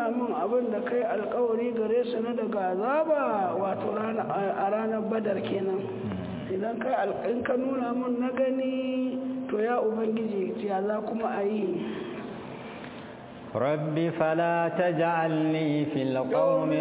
nuna min abin da kai alkawari gare su na daga azaba wato a ranar badar kenan idan kai in ka nuna min na gani to ya ubangiji ya za kuma a yi رب فلا تجعلني في القوم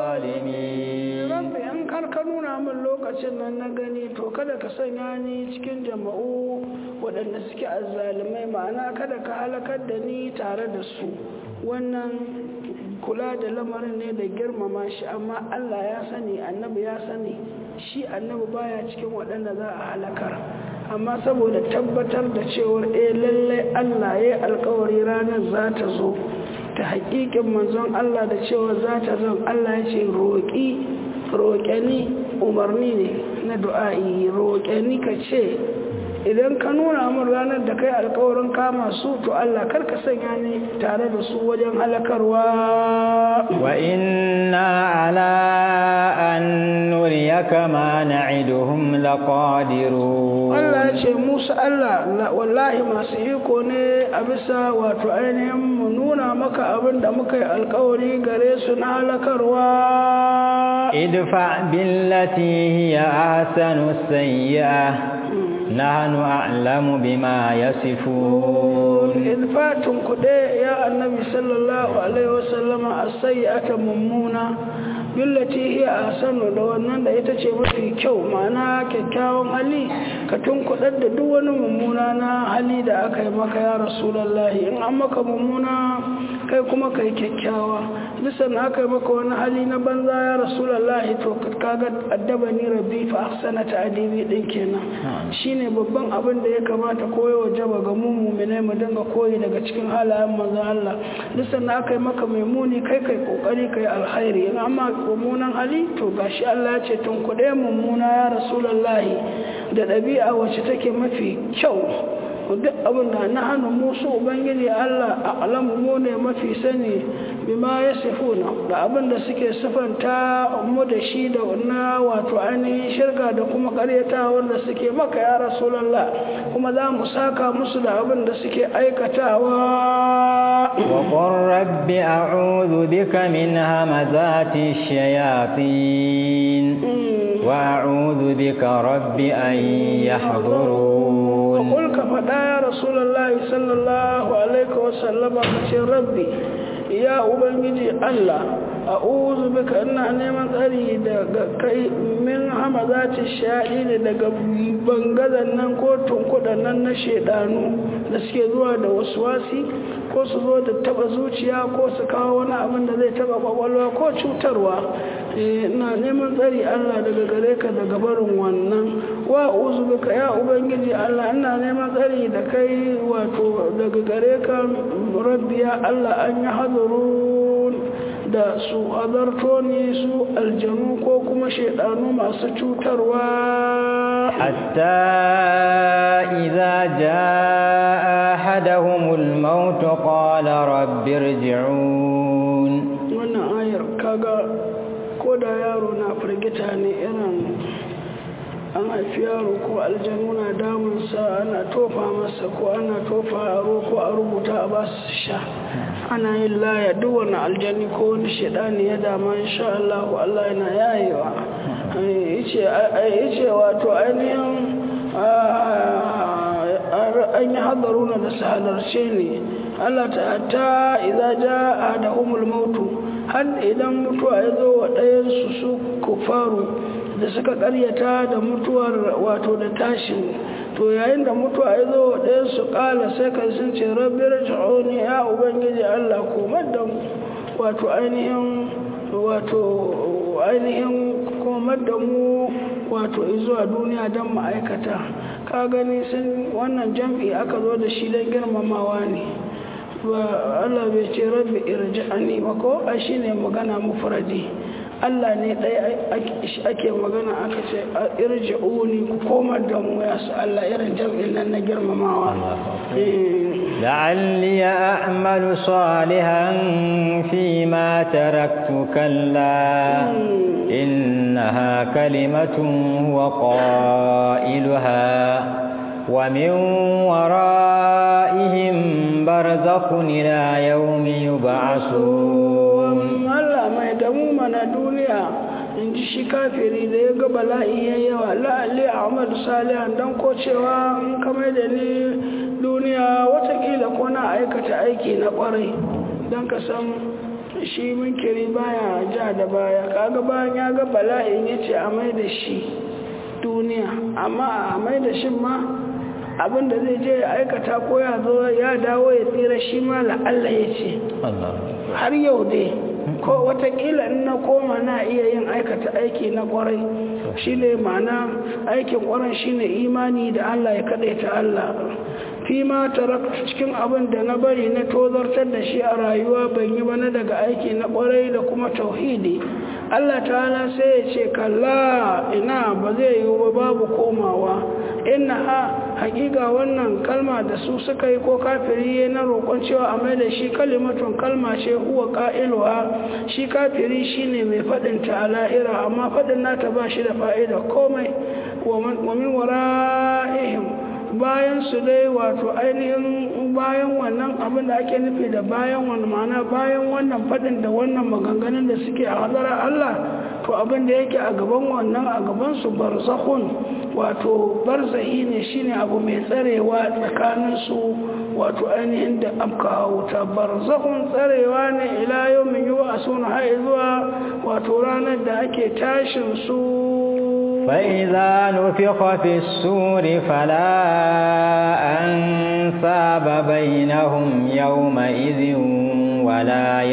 الظالمين rabbi in kar ka nuna min lokacin nan na gani to kada ka sanya ni cikin jama'u waɗanda suke azzalumai ma'ana kada ka halakar da ni tare da su wannan kula da lamarin ne da girmama shi amma Allah ya sani annabi ya sani shi annabi baya cikin waɗanda za a halakar amma saboda tabbatar da cewar eh lallai Allah ya alkawari ranar za ta zo ta haƙiƙin manzon Allah da cewa za ta zan Allah ya ce roƙi roƙeni umarni ne na du'a'i roƙeni ka ce idan ka nuna min ranar da kai alkawarin kama su to Allah kar ka sanya ni tare da su wajen halakarwa wa inna ala an nuriyaka ma na'iduhum laqadirun Allah ya ce Musa Allah wallahi masu iko ne a bisa wato ainihin mu nuna maka abin da muka yi alkawari gare su na halakarwa idfa billati hiya ahsanu sayyi'ah nahnu a'lamu bima yasifun ilfatun kuɗe ya annabi sallallahu alaihi wasallama as-sayyi'ata mummuna billati hiya ahsanu da wannan da ita ce mafi kyau ma'ana kyakkyawan hali ka tunkudar da duk wani mummuna na hali da aka yi maka ya rasulullahi in an maka mummuna kai kuma kai kyakkyawa bisan aka yi maka wani hali na banza ya rasulullahi to kaga addabani rabbi fa ahsana ta'dibi din kenan shine babban abin da ya kamata koyo wajaba ga mu mu'minai mu dinga koyi daga cikin halayen manzon Allah bisan aka yi maka mai muni kai kai kokari kai alkhairi in amma mummunan hali to gashi Allah ya ce tun kuɗe mummuna ya rasulullahi da ɗabi'a wacce take mafi kyau duk abin da na hannu musu ubangiji Allah a alamu mu ne mafi sani bima ya sifuna da abin da suke sifanta mu da shi da na wato ainihin shirka da kuma karyata wanda suke maka ya rasulallah kuma za mu saka musu da abin da suke aikatawa وقل رب أعوذ بك من همزات الشياطين وأعوذ بك رب أن يحضرون وقل كفدا يا رسول الله صلى الله عليه وسلم كشي ربي يا أبنجي الله أعوذ بك أن نيمان tsari daga kai min hamazati shaɗi daga bangazan nan ko tunkuɗan nan na shaidanu da suke zuwa da waswasi ko su zo da taba zuciya ko su kawo wani abin da zai taba kwakwalwa ko cutarwa ina neman tsari Allah daga gare ka daga barin wannan wa uzu bika ya ubangiji Allah ina neman tsari da kai wato daga gare ka rabbiya Allah an yi hadarun da su azarto ne su aljanu ko kuma shaidanu masu cutarwa hatta idza jaa ahaduhumul maut qala rabbi irji'un wannan ayar kaga ko da yaro na firgita ne irin an haifi yaro ko aljanu na damunsa ana tofa masa ko ana tofa aro ko a rubuta a ba su sha ana yin laya duk wani aljani ko wani shaidani ya dama insha Allah Allah yana yayewa yace wato ainihin an yi hadaruna da su halarce ne Allah ta ta idza jaa adahumul mautu har idan mutuwa ya zo wa ɗayansu su kufaru da suka karyata da mutuwar wato da tashin to yayin da mutuwa ya zo wa ɗayansu ƙala sai ka sun ce rabbi raj'uni ya ubangiji Allah komar da wato ainihin wato ainihin komar da mu wato zuwa duniya don ma'aikata ka gani sun wannan jam'i aka zo da shi don girmamawa ne ba Allah bai ce rabbi irji'ani ba ko a shine magana mufradi Allah ne ɗaya ake magana aka ce irji'uni ku komar da mu ya su Allah irin jam'in nan na girmamawa لعلي أعمل صالحا فيما تركت كلا إنها كلمة هو قائلها ومن ورائهم برزخ إلى يوم يبعثون da mu mana duniya in ji shi kafiri da ya ga bala'i ya yawa la'alli ahmadu salihan don ko cewa in kamar da ni duniya watakila ko na aikata aiki na kwarai don ka san shi munkiri baya ja da baya kaga bayan ya ga bala'in ya ce a mai da shi duniya amma a mai da shi ma abinda zai je ya aikata ko ya zo ya dawo ya tsira shi ma la'alla ya ce har yau dai ko watakila in na koma na iya yin aikata aiki na kwarai shi ne ma'ana aikin kwarai shi ne imani da Allah ya kaɗaita Allah fi ma tarakta cikin abin da na bari na tozartar da shi a rayuwa ban yi wani daga aiki na kwarai da kuma tauhidi Allah ta'ala sai ya ce kalla ina ba zai yi ba babu komawa inna ha hakika wannan kalma da su suka yi ko kafiri ya na roƙon cewa a mai da shi kalimatun kalma ce huwa ƙa'iluwa shi kafiri shine mai faɗin ta a lahira amma faɗin nata ba shi da fa'ida komai wa min wara'ihim bayan su dai wato ainihin bayan wannan abin da ake nufi da bayan wani mana bayan wannan faɗin da wannan maganganun da suke a hadarar Allah to abin da yake a gaban wannan a gaban su barzakhun wato barzahi ne shine abu mai tsarewa tsakanin su wato ainihin da amka wuta barzakhun tsarewa ne ila yawmin yub'asuna har zuwa wato ranar da ake tashin su فإذا نفخ في السور فلا أنساب بينهم يومئذ ولا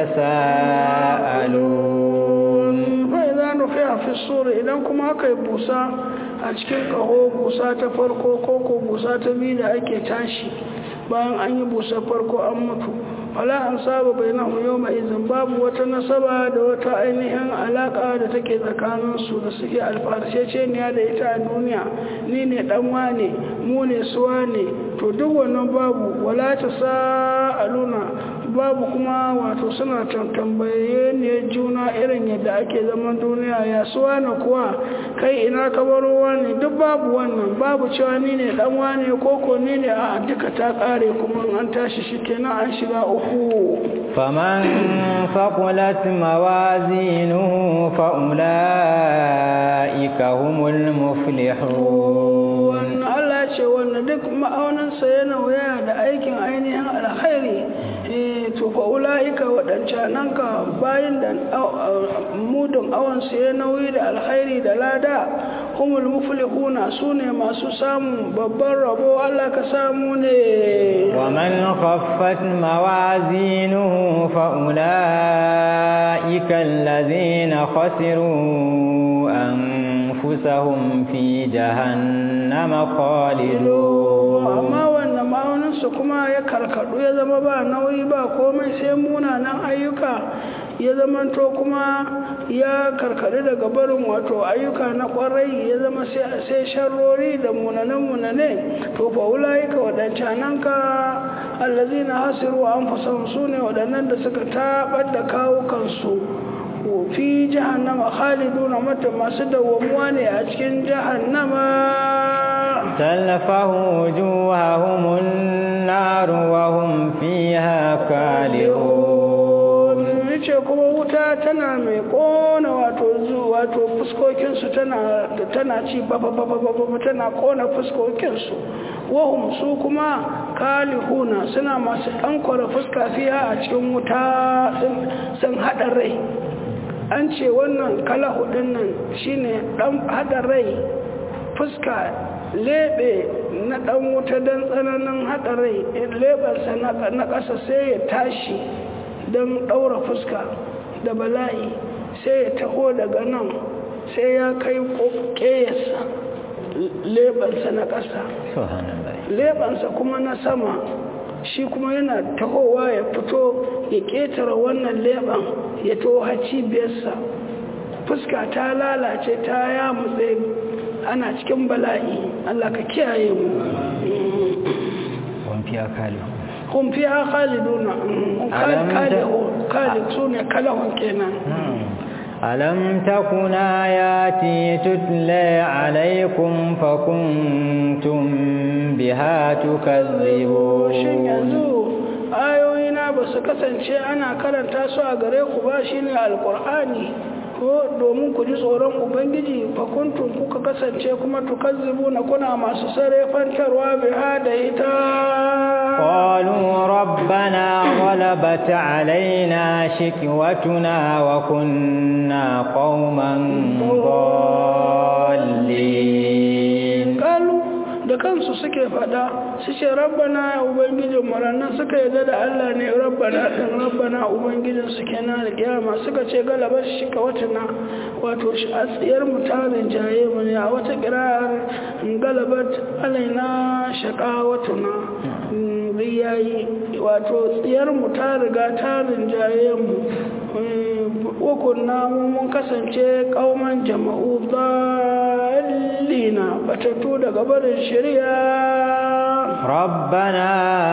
يتساءلون فإذا نفخ في السور إذا كما كي بوسا أشكل كهو بوسا تفرقو كوكو بوسا تبيد أكي تاشي bayan an yi busa farko an mutu wala an saba bai na yau mai izin babu wata nasaba da wata ainihin alaka da take tsakaninsu da suke alfarsheceniya da ita a duniya ni ne dan wane mu ne suwa ne to duk wannan babu wala ta sa'aluna babu kuma wato suna tambaye ne juna irin yadda ake zaman duniya ya suwa na kuwa kai ina kabarowa ne duk babu wannan babu cewa ni ne dan wane koko ni ne a duka ta kare kuma an tashi shi kenan an shiga uku faman faqulat mawazinuhu fa ulaika humul muflihun Allah ce wannan duk ma'auninsa yana waya da aikin ainihin alkhairi to fa ulaika waɗancanan ka bayan da mudun awansu ya nauyi da alkhairi da lada humul muflihuna su ne masu samun babban rabo Allah ka samu ne wa man khaffat mawazinuhu fa ulaika allazina khasiru anfusahum fi jahannama khalidun amma wannan ma'auninsu kuma ya karkadu ya zama ba nauyi ba komai sai munanan ayyuka ya zamanto kuma ya karkadu daga barin wato ayyuka na kwarai ya zama sai sharrori da munanan-munane to fa ulaika waɗancanan ka allazi na hasiru an fasan su ne waɗannan da suka taɓar da kawukansu fi jahannama khaliduna mata masu dawwamuwa ne a cikin jahannama تلفه وجوههم النار وهم فيها كالحون yace kuma wuta tana mai kona wato wato fuskokinsu tana tana ci baba baba baba tana kona fuskokinsu wahum su kuma kalihuna suna masu ɗankwara fuska fiya a cikin wuta sun haɗa rai an ce wannan kalahu ɗin nan shine ɗan haɗa rai fuska lebe na ɗan wuta don tsananin haɗarai lebarsa na ƙasa sai ya tashi don ɗaura fuska da bala'i sai ya taho daga nan sai ya kai ƙeyarsa lebarsa na ƙasa lebansa kuma na sama shi kuma yana tahowa ya fito ya ƙetare wannan leban ya taho cibiyarsa fuska ta lalace ta ya mutse ana cikin bala'i Allah ka kiyaye mu fiya kalihu kun fiya khaliduna kalihu khalid sune kalahun kenan ألم تكن آياتي تتلى عليكم فكنتم بها shin تكذبون yanzu ayoyina ba ba su kasance ana karanta su a gare ku ba shine alqur'ani ko domin ku ji tsoron ubangiji fakuntun kuka kasance kuma tukazzibu na kuna masu sarefantarwa biha da ita قالوا ربنا غلبت علينا شكوتنا وكنا قوما ضالين kalu da kansu suke fada su ce rabbana ya ubangijin murannan suka yarda da Allah ne rabbana din rabbana ubangijin su kenan da kiyama suka ce galabar shi ka watana wato shi a tsiyar mutanen jaye mu ne a wata kirar galabat alaina shaka watana riyayi wato tsiyar mu ta riga ta rinjaye mu wakunna mu mun kasance kauman jama'u dallina batattu daga barin shari'a ربنا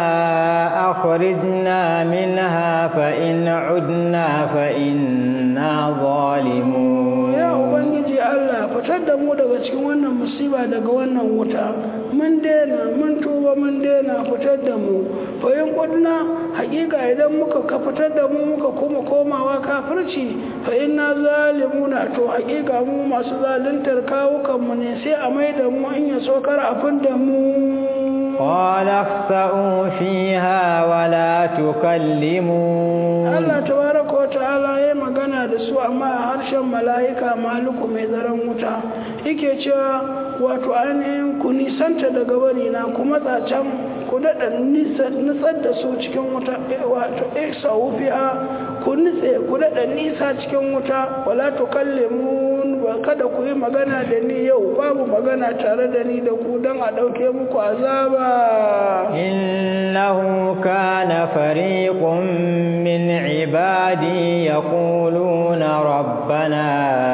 أخرجنا منها فإن عدنا فإنا ظالمون ya ubangiji Allah fitar da mu daga cikin wannan musiba daga wannan wuta mun daina mun tuba mun daina fitar da mu fayin kudna hakika idan muka ka fitar da mu muka kuma komawa kafirci fa inna zalimuna to hakika mu masu zaluntar kawukan mu ne sai a mai da mu in ya so kar a da mu قال اخسأوا فيها ولا تكلمون Allah tabaraka wa ta'ala ya magana da su amma a harshen mala'ika maluku mai zaren wuta yake cewa wato ainihin ku nisanta daga bari na ku matsa can ku daɗa nitsar da su cikin wuta wato isa wufiya ku nitse ku daɗa nisa cikin wuta wala to kalle mu ba kada ku yi magana da ni yau babu magana tare da ni da ku don a ɗauke muku azaba إنه كان فريق من عبادي يقولون ربنا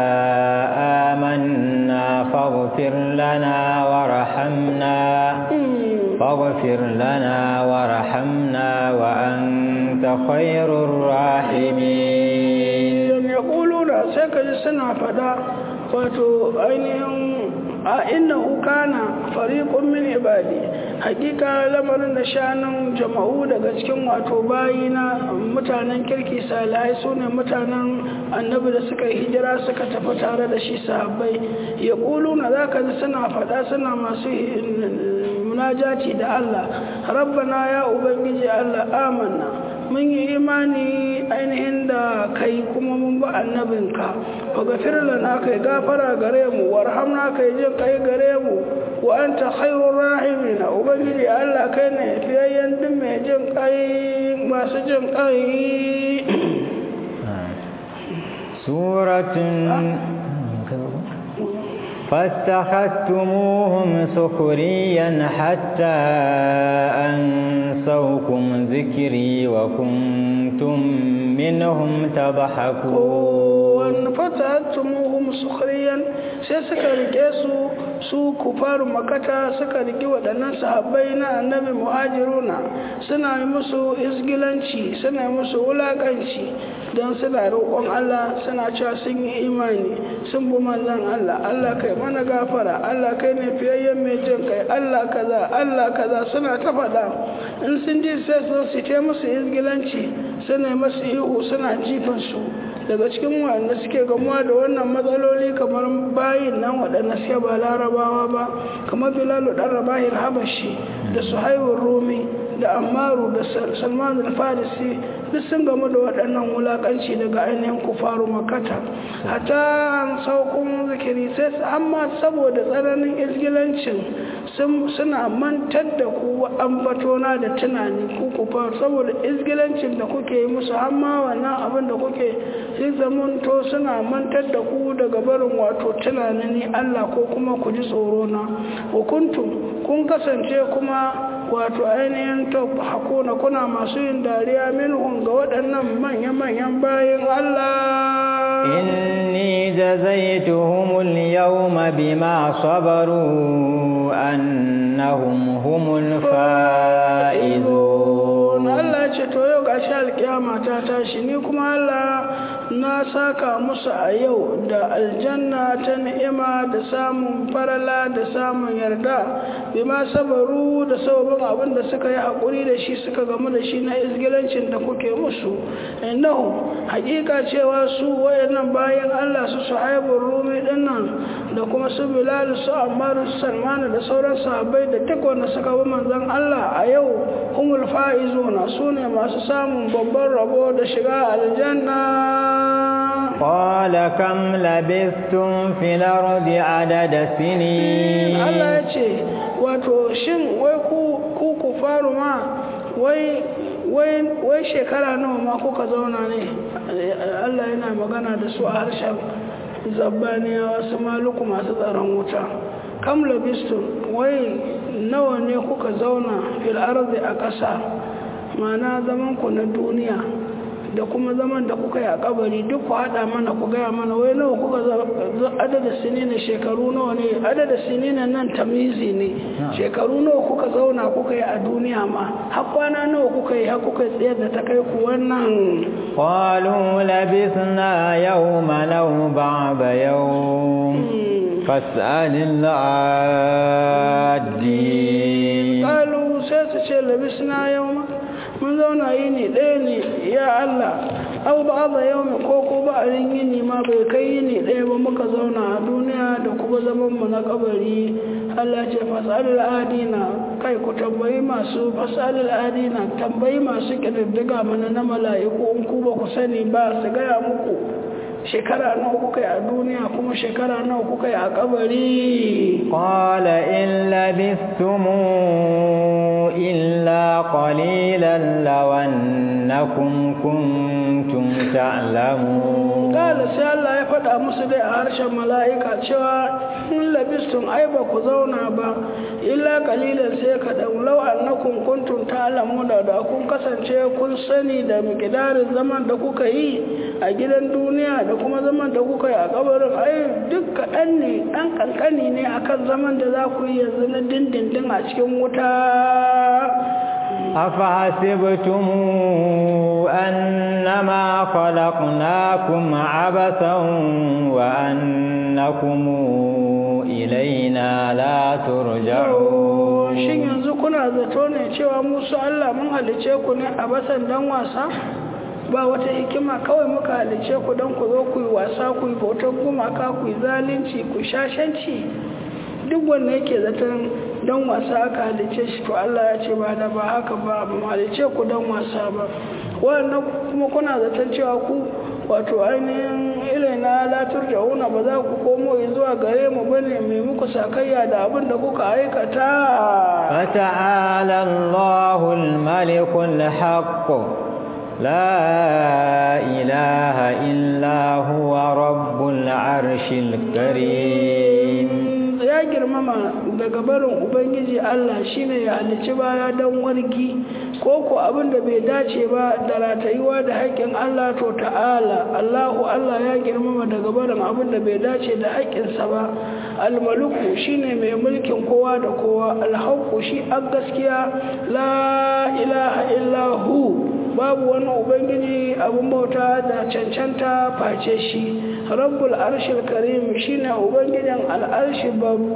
آمنا فاغفر لنا ورحمنا فاغفر لنا ورحمنا وأنت خير الراحمين يقولون سيكا سنة فدا wato ainihin a innahu kana fariqun min ibadi hakika lamarin da shanun jama'u daga cikin wato bayina mutanen kirki salihai sune mutanen annabi da suka yi hijira suka tafi tare da shi sahabbai ya na zaka ji suna faɗa suna masu munajati da Allah rabbana ya ubangiji Allah amanna mun yi imani ainihin da kai kuma mun ba annabinka wa gafir lana kai gafara gare mu warhamna kai jin kai gare mu wa anta khairur rahimin ubangiji Allah kai ne fiyayyen din mai jin kai masu jin kai suratun فاتخذتموهم سخريا حتى أنسوكم ذكري وكنتم منهم تضحكون فتخذتموهم سخريا sai suka rike su su kufaru makata suka rike waɗannan sahabbai na annabi muhajiruna suna yi musu isgilanci suna yi musu wulaƙanci don suna roƙon Allah suna cewa sun yi imani sun bi manzon Allah Allah kai mana gafara Allah kai ne fiyayyen mai jin kai Allah kaza Allah kaza suna ta faɗa in sun ji sai su su te musu isgilanci suna masu ihu suna jifan su daga cikin wanda suke gamuwa da wannan matsaloli kamar bayin nan waɗanda suke ba larabawa ba kamar bilalu ɗan rabahil habashi da suhaibun rumi da ammaru da salman al-farisi duk sun gamu da waɗannan wulaƙanci daga ainihin kufaru makata hata an saukun zikiri sai amma saboda tsananin izgilancin suna mantar da ku ambatona da tunani ku kufa saboda izgilancin da kuke yi musu amma wannan abin da kuke sai zamanto suna mantar da ku daga barin wato tunanin ni Allah ko kuma ku ji tsoro na hukuntum kun kasance kuma wato ainihin ta hakuna kuna masu yin dariya minhum ga waɗannan manya-manyan bayan Allah إني جزيتهم اليوم بما صبروا أنهم هم الفائزون Allah Allah ya ce to yau gashi alkiyama ta tashi ni kuma Allah na saka musu a yau da aljanna ta ni'ima da samun farala da samun yarda bima sabaru da sababin abin da suka yi haƙuri da shi suka gamu da shi na izgilancin da kuke musu innahu hakika cewa su wayannan bayan Allah su suhaibun rumi dinnan da kuma su bilal su ammaru su salmanu da sauran sahabbai da duk wanda suka bi manzon Allah a yau humul faizuna sune masu samun babban rabo da shiga aljanna قال كم لبثتم في الأرض عدد سنين Allah ya ce wato shin wai ku ku ku faru ma wai wai wai shekara nawa ma kuka zauna ne Allah yana magana da su a harshen zabbaniya wasu maluku masu tsaron wuta kam labistun wai nawa ne kuka zauna fil ardi a ƙasa ma'ana zaman ku na duniya da kuma zaman da kuka yi a kabari duk ku haɗa mana ku gaya mana wai nawa kuka adada sinina shekaru nawa ne adada sinina nan tamizi ne shekaru nawa kuka zauna kuka yi a duniya ma har kwana nawa kuka yi har kuka tsayar da ta kai ku wannan قالوا لبثنا يوما أو بعض يوم فاسأل العادين kalu sai su ce labisna yau ma mun zauna yini ɗaya ne ya Allah au ba ba yau mai ko ko ba a yini ma bai kai yini ɗaya ba muka zauna a duniya da kuma zaman mu na kabari Allah ce fasalul adina kai ku tambayi masu fasalul adina tambayi masu kididdiga mana na mala'iku in ku ba ku sani ba su gaya muku shekara nawa kuka yi a duniya kuma shekara nawa kuka yi a kabari قال إن لبثتم إلا قليلا لو أنكم كنتم تعلمون Kala sai Allah ya faɗa musu dai a harshen mala'ika cewa in labistun ai ba ku zauna ba, illa kalilan sai ka ɗan lau annakun kuntum ta'lamu da da kun kasance kun sani da mikidarin zaman da kuka yi a gidan duniya da kuma zaman da kuka yi a kabarin ai duk kaɗan ne ɗan ƙanƙani ne akan zaman da za ku yi yanzu na dindindin a cikin wuta. أفحسبتم أنما خلقناكم عبثا وأنكم إلينا لا ترجعون shin yanzu kuna zato ne cewa musu Allah mun halice ku ne a basan dan wasa ba wata hikima kawai muka halice ku don ku zo ku yi wasa ku yi bautar gumaka ku yi zalunci ku shashanci duk wanda yake zaton don wasa aka halice shi to Allah ya ce ba da ba haka ba ba mu halice ku don wasa ba wannan kuma kuna zaton cewa ku wato ainihin ilina latur da ba za ku komo zuwa gare mu bane mai muku sakayya da abin da kuka aikata فتعالى الله الملك الحق لا إله إلا هو رب العرش الكريم ya girmama daga barin ubangiji Allah shine ya halici baya don wargi ko ko abin da bai dace ba da ratayuwa da haƙƙin Allah to ta'ala Allahu Allah ya girmama daga barin abin da bai dace da haƙƙinsa ba almaluku shine mai mulkin kowa da kowa alhaqqu shi a gaskiya la ilaha illa hu babu wani ubangiji abin bauta da cancanta face shi rabbul arshil karim shine ubangijin al'arshi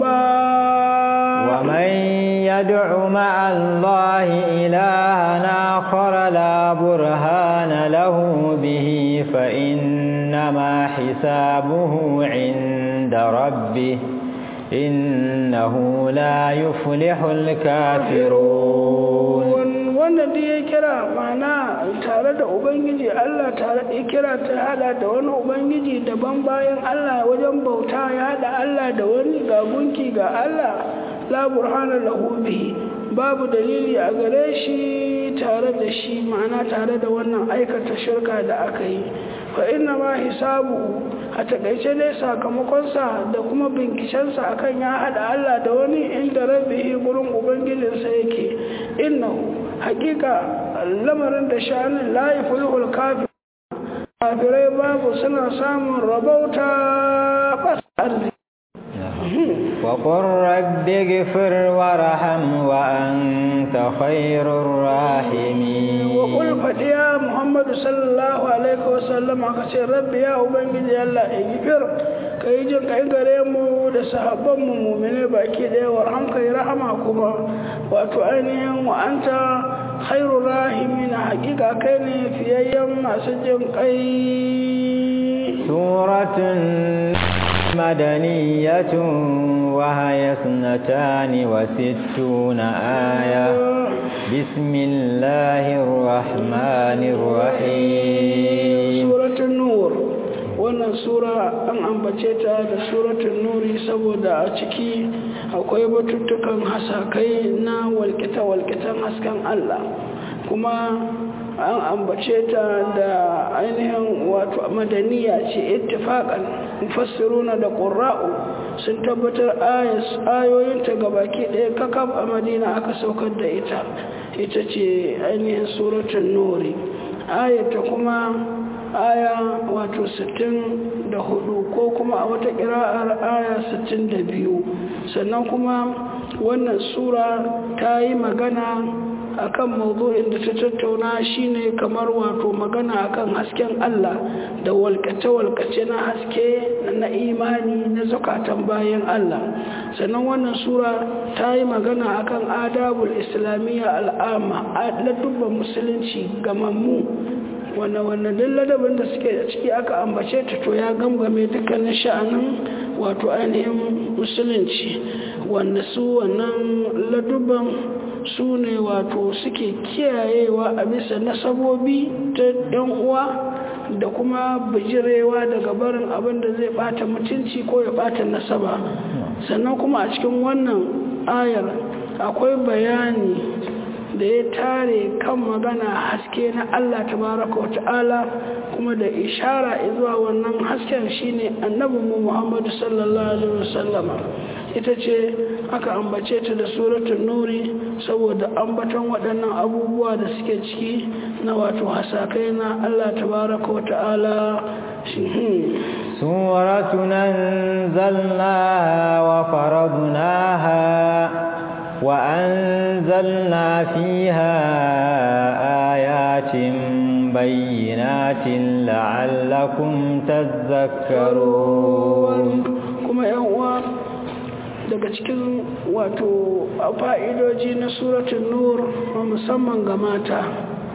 babba ومن يدع مع الله إلها آخر لا برهان له به فإنما حسابه عند ربه إنه لا يفلح الكافرون wanda duk ya kira mana tare da ubangiji Allah tare ya kira ta hada da wani ubangiji daban bayan Allah wajen bauta ya hada Allah da wani ga gunki ga Allah la burhana lahu bihi babu dalili a gare shi tare da shi ma'ana tare da wannan aikata shirka da aka yi fa inna ma hisabu a takaice dai sakamakonsa da kuma binkishensa akan ya hada Allah da wani inda rabbihi gurin ubangijinsa yake innahu hakika lamarin da sha'anin la yafulhul kafir kafirai babu suna samun rabauta bas arziki وقل رب اغفر وارحم وأنت خير الراحمين وقل فديا محمد صلى الله عليه وسلم kace rabbi ya ubangiji Allah igfir kai jin kai gare mu da sahabban mu mu'mine baki daya warham kai rahama kuma wato ainihin wa anta khairu rahimin hakika kai ne fiyayyen masu jin kai suratun مدنية وهي اثنتان وستون آية بسم الله الرحمن الرحيم سورة النور wannan sura an ambace ta da suratun nuri saboda a ciki akwai batuttukan hasakai na walƙita-walƙitan hasken Allah kuma an ambace ta da ainihin wato madaniya ce ittifaqan mufassiruna da qurra'u sun tabbatar ayoyinta gabaki ɗaya kakaf a madina aka saukar da ita ita ce ainihin suratul nuri ayata kuma aya wato 64 ko kuma a wata ƙira'ar aya 62 sannan kuma wannan sura ta yi magana akan mawdu'in da ta tattauna shine kamar wato magana akan hasken Allah da walkace-walkace na haske na imani na zakatan bayan Allah sannan wannan sura ta yi magana akan adabul islamiyya al'ama na dubban musulunci gamammu wanda wanda duk ladabin da suke da ciki aka ambace ta to ya gangame dukkanin sha'anin wato ainihin musulunci wanda su wannan ladubban su ne wato suke kiyayewa a bisa nasabobi ta yan uwa da kuma bijirewa daga barin abin da zai bata mutunci ko ya bata nasaba sannan kuma a cikin wannan ayar akwai bayani da ya tare kan magana haske na Allah tabaraka wa ta'ala kuma da ishara zuwa wannan hasken shine annabinmu Muhammadu sallallahu alaihi wasallama ita ce aka ambace ta da suratul nuri saboda ambaton waɗannan abubuwa da suke ciki na wato hasakai na Allah tabaraka wa ta'ala suratun anzalnaha wa faradnaha wa anzalna fiha ayatin bayyinatin la'allakum tadhakkarun kuma yan uwa daga cikin wato fa'idoji na suratun nur musamman ga mata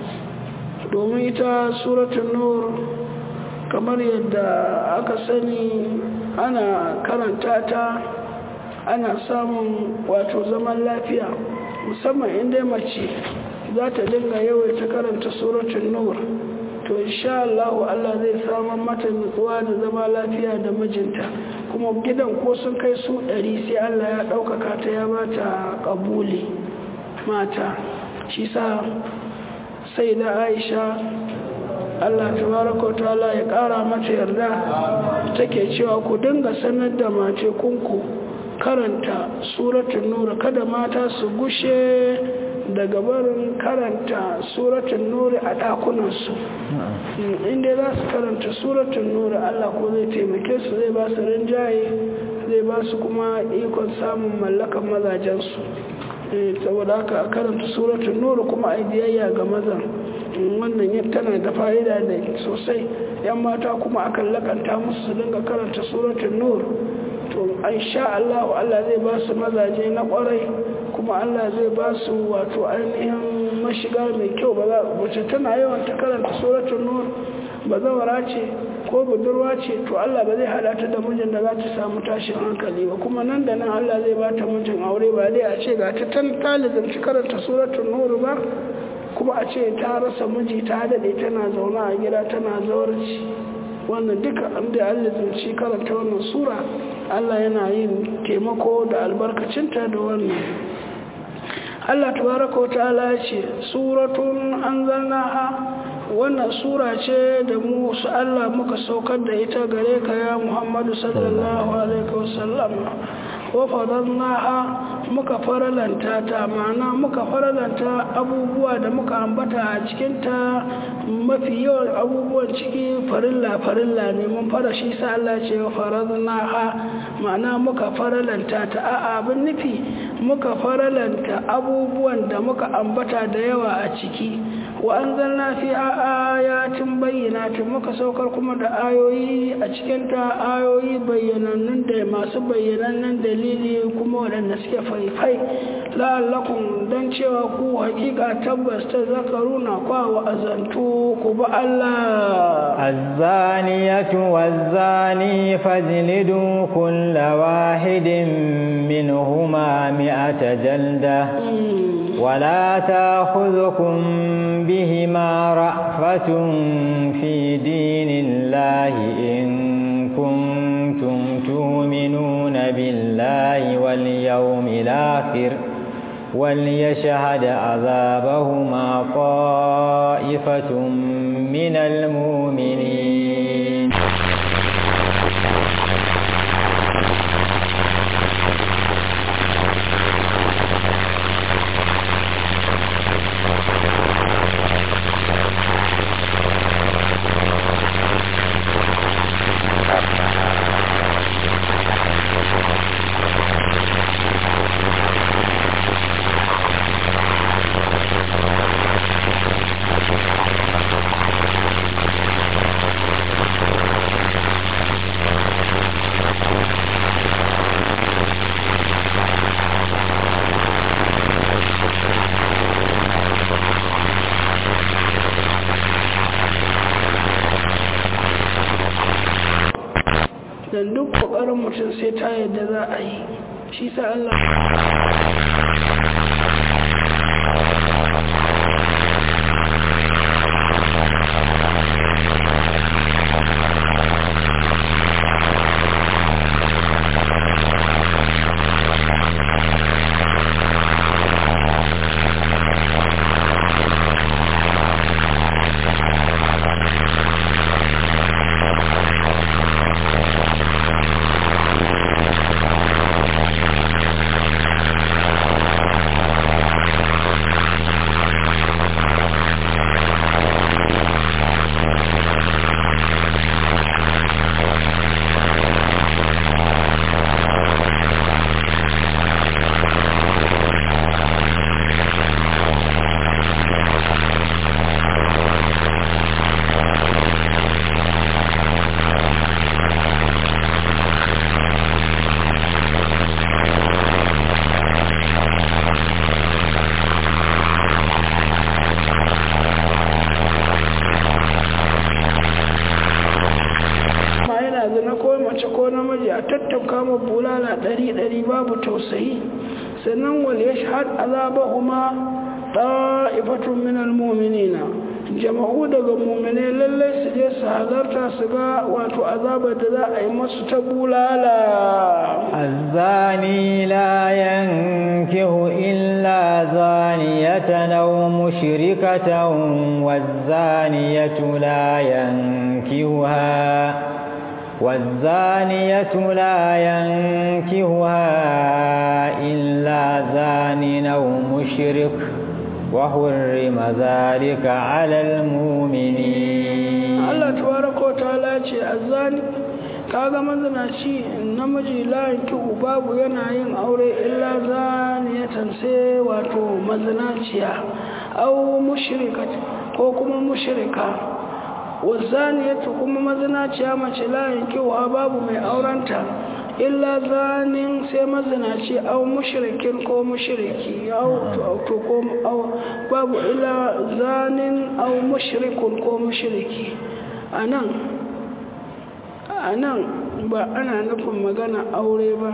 domin ita suratun nur kamar yadda aka sani ana karanta ta ana samun wato zaman lafiya musamman inda mace za ta dinga yawaita karanta suratun nur to insha Allah Allah zai samun mata nutsuwa da zama lafiya da mijinta kuma gidan ko sun kai su ɗari sai Allah ya ɗaukaka ta ya ba ta ƙabuli mata shi sa sai da aisha Allah tabaraka ta'ala ya ƙara mata yarda take cewa ku dinga sanar da mace kunku karanta suratun nura kada mata su gushe daga barin karanta suratun nuri a ɗakunansu inda za su karanta suratun nuri Allah ko zai taimake su zai ba su rinjaye zai ba su kuma ikon samun mallakan mazajensu saboda haka a karanta suratun nuri kuma a biyayya ga mazan wannan tana da fa'ida da sosai yan mata kuma akan lakanta musu su dinga karanta suratun nuri to an sha Allah Allah zai ba su mazaje na kwarai kuma Allah zai ba su wato ainihin mashiga mai kyau ba za wace tana yawan ta karanta suratul nur bazawara ce ko budurwa ce to Allah ba zai hada ta da mijin da za ta samu tashin hankali ba kuma nan da nan Allah zai ba ta mijin aure ba dai a ce ga ta tan talibin ta karanta suratul nur ba kuma a ce ta rasa miji ta dade tana zaune a gida tana zawarci wannan duka an da Allah zai karanta wannan sura Allah yana yin taimako da albarkacinta da wannan Allah tabaraka wa ta'ala ce suratun anzalnaha wannan sura ce da mu su Allah muka saukar da ita gare ka ya Muhammadu sallallahu alaihi wasallam wa fadannaha muka faralanta ta ma'ana muka faralanta abubuwa da muka ambata a cikinta mafi yawan abubuwan ciki farilla farilla ne mun fara shi sa Allah ce faradna ha ma'ana muka faralanta ta a abin nufi muka faralanta abubuwan da muka ambata da yawa a ciki wa anzalna fi ayatin bayyinatin muka saukar kuma da ayoyi a cikin ta ayoyi bayyanannun da masu bayyanannen dalili kuma waɗanda suke faifai la'allakum dan cewa ku hakika tabbas ta zakaruna kwa wa azantu ku ba Allah الزانية والزاني فاجلدوا كل واحد منهما مئة جلدة ولا تأخذكم بهما رأفة في دين الله إن كنتم تؤمنون بالله واليوم الآخر وليشهد عذابهما طائفة من المؤمنين dan duk kokarin mutum sai ta yadda za a yi shi sa Allah ma yana zina ko mace ko namiji a tattauka ma bulala ɗari ɗari babu tausayi sannan wal yashhad azabahuma ta'ifatun min almu'minina jama'u daga mu'mine lallai su je su halarta su ga wato azabar da za a yi masu ta bulala الزاني لا ينكه إلا زانية أو مشركة والزانية لا ينكهها والزانية لا ينكهها إلا زان أو مشرك وحرم ذلك على المؤمنين Allah tabaraka wa ta'ala ce azani kaga mazinaci namiji layin kihu babu yana yin aure illa zaniyatan sai wato mazinaciya au mushrikat ko kuma mushrika wazaniyatu kuma mazinaciya mace layin kihu babu mai aurenta illa zanin sai mazinaci au mushrikin ko mushriki au to ko au babu illa zanin au mushrikun ko mushriki anan anan ba ana nufin magana aure ba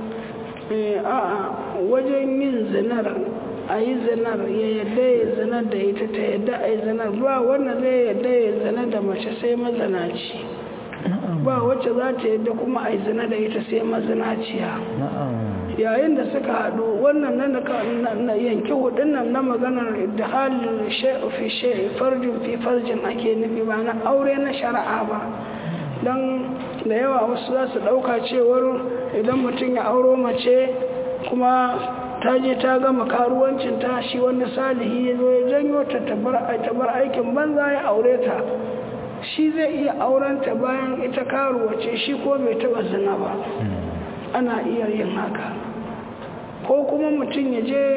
eh a'a wajen yin zinar a yi zinar ya yadda ya zinar da ita ta yadda a yi zinar ba wanda zai yadda ya zinar da mace sai mazanaci ba wacce za ta yadda kuma a yi zina da ita sai mazinaciya yayin da suka haɗu wannan nan da yanki hudun nan na maganar da halin fi farjin fi farjin ake nufi ba na aure na shari'a ba don da yawa wasu za su ɗauka cewar idan mutum ya auro mace kuma ta je ta gama karuwancin ta shi wani salihi ya zo ya janyo ta tabar aikin banza ya aure ta shi zai iya aurenta bayan ita karuwace shi ko bai taba zina ba ana iya yin haka ko kuma mutum ya je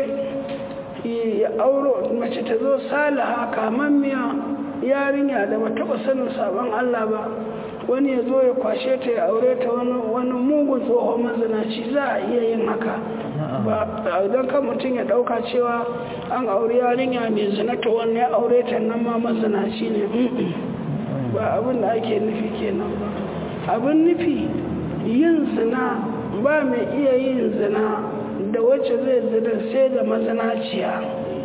ya auro mace ta zo salaha kamammiya yarinya da ba taba sanin sabon Allah ba wani ya zo ya kwashe ta ya aure ta wani mugun tsohon mazinaci za a iya yin haka ba don kan mutum ya dauka cewa an aure yarinya mai zina ta wani ya aure ta nan ma mazinaci ne ba abin da ake nufi kenan ba abin nufi yin zina ba mai iya yin zina da wacce zai zina sai da mazinaciya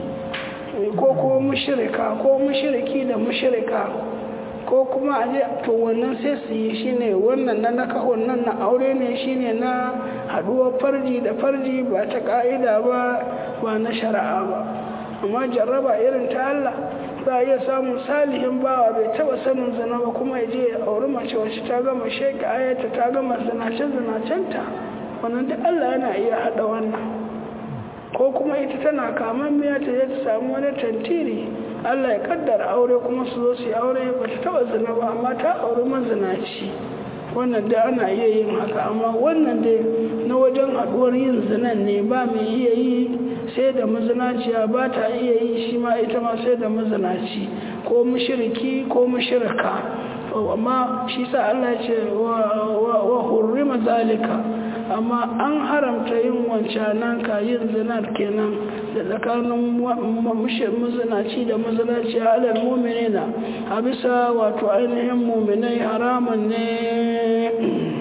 ko kuma mushirika ko mushiriki da mushirika ko kuma a je to wannan sai su yi shine wannan na nakahon nan na aure ne shine na haduwar farji da farji ba ta ka'ida ba ba na shari'a ba amma jarraba irin ta Allah za a iya samun salihin bawa bai taba sanin zina ba kuma ya je ya auri mace wacce ta gama sheka ayata ta gama zinace zinacenta wannan duk Allah yana iya hada wannan ko kuma ita tana kaman miya ta je ta samu wani tantiri Allah ya kaddara aure kuma su zo su yi aure ba ta taba zina ba amma ta auri mazinaci wannan da ana iya yin haka amma wannan dai na wajen haduwar yin zinan ne ba mai iya yi sai da mazinaciya ba ta iya yi shi ma ita ma sai da mazinaci ko mushriki ko mushrika amma shi sa Allah ce wa hurrima zalika amma an haramta yin wancanan ka yin zinar kenan da tsakanin mazinaci da mazinaci alal muminina a bisa wato ainihin muminai haramun ne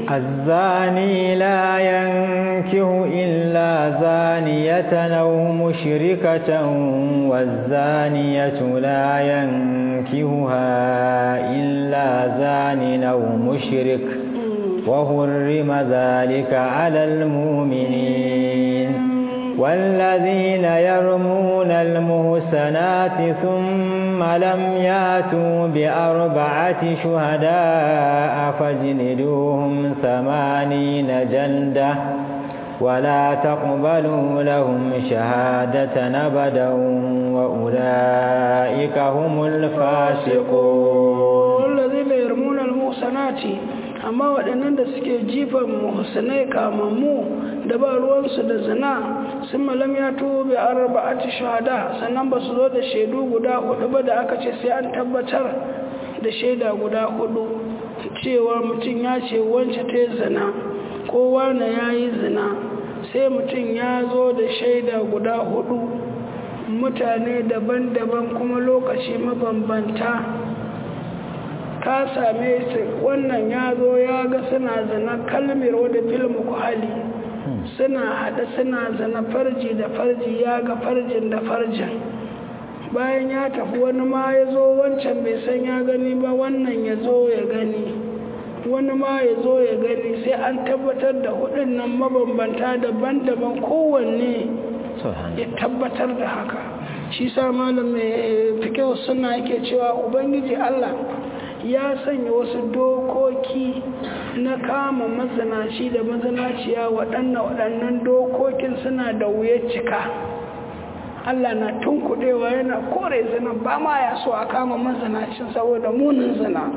الزاني لا ينكه إلا زانية أو مشركة والزانية لا ينكهها إلا زان أو مشرك وحرم ذلك على المؤمنين والذين يرمون المحسنات ثم لم ياتوا بأربعة شهداء فاجلدوهم ثمانين جلدة ولا تقبلوا لهم شهادة أبدا وأولئك هم الفاسقون والذين يرمون المحسنات amma waɗannan da suke jifan muhsanai kamammu da ba ruwansu da zina sun malam ya tuwo bai arba'ati shahada sannan ba su zo da shaidu guda hudu ba da aka ce sai an tabbatar da shaida guda hudu cewa mutum ya ce wance ta yi zina ko wane ya yi zina sai mutum ya zo da shaida guda hudu mutane daban-daban kuma lokaci mabambanta ka same su wannan ya zo ya ga suna zana kalmir wadda filmu hali suna haɗa suna zana farji da farji ya ga farjin da farjin bayan ya tafi wani ma ya zo wancan bai san ya gani ba wannan ya zo ya gani wani ma ya zo ya gani sai an tabbatar da hudun nan mabambanta daban-daban kowanne ya tabbatar da haka shi sa malam mai fikewa suna yake cewa ubangiji allah ya sanya wasu dokoki na kama mazanaci da mazanaciya waɗannan waɗannan dokokin suna da wuyar cika Allah na tunkuɗewa yana kore zina ba ma ya so a kama mazanacin saboda munin zina